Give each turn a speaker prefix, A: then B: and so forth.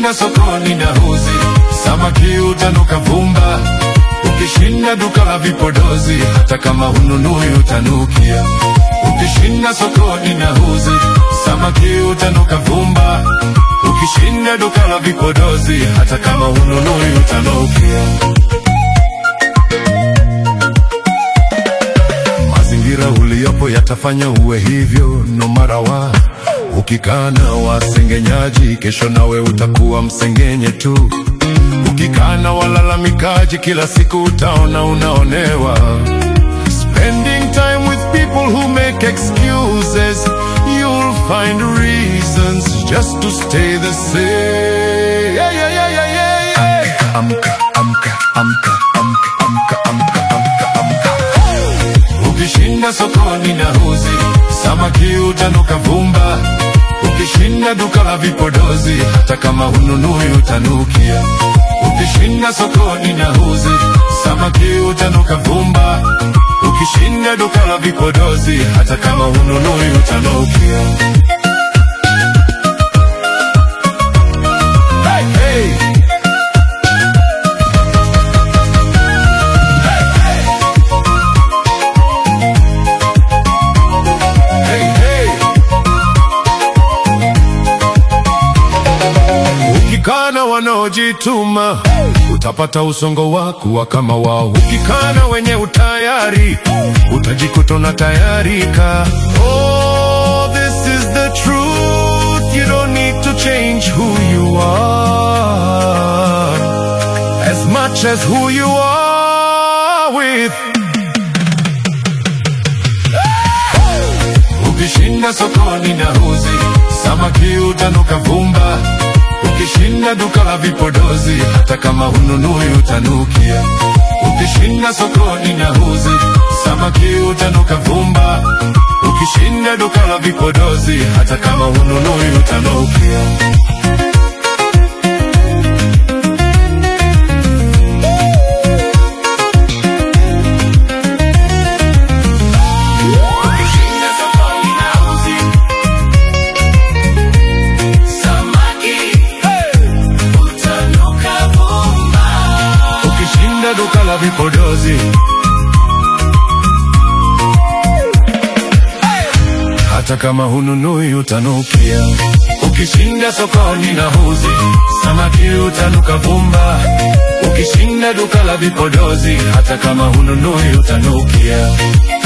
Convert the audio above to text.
A: Ukishinda sokoni na huzi, samaki utanuka vumba. Ukishinda duka la vipodozi, hata kama hununui utanukia. Ukishinda sokoni na huzi, samaki utanuka vumba. Ukishinda duka la vipodozi, hata kama hununui utanukia. Mazingira uliyopo yatafanya uwe hivyo, no matter what. Ukikaa na wasengenyaji, kesho nawe utakuwa msengenye tu. Ukikaa na walalamikaji, kila siku utaona unaonewa. Spending time with people who make excuses, you'll find reasons just to stay the same. Yeah, yeah, yeah, yeah, yeah, yeah. Amka, amka, amka, amka, amka, amka, amka, amka. Ukishinda sokoni na huzi, samaki utanuka vumba. Ukishinda duka la vipodozi, hata kama hununui utanukia. Ukishinda sokoni na huzi, samaki utanuka vumba. Ukishinda duka la vipodozi, hata kama hununui utanukia. Hey, hey. Hey, hey. Ukikaa na wanaojituma utapata usongo wako wa kama wao. Ukikaa na wenye utayari utajikuta na tayarika. Oh, this is the truth. You don't need to change who you are as much as who you are with. Ukishinda sokoni na huzi, samaki utanuka vumba. Ukishinda duka la vipodozi, hata kama hununui utanukia. Ukishinda sokoni na huzi, samaki utanuka vumba. Ukishinda duka la vipodozi, hata kama hununui utanukia. Ukishinda sokoni na huzi, samaki utanuka vumba. Ukishinda duka la vipodozi, hata kama hununui utanukia. Ukishinda sokoni na huzi, samaki utanuka vumba. Ukishinda duka la vipodozi, hata kama hununui utanukia.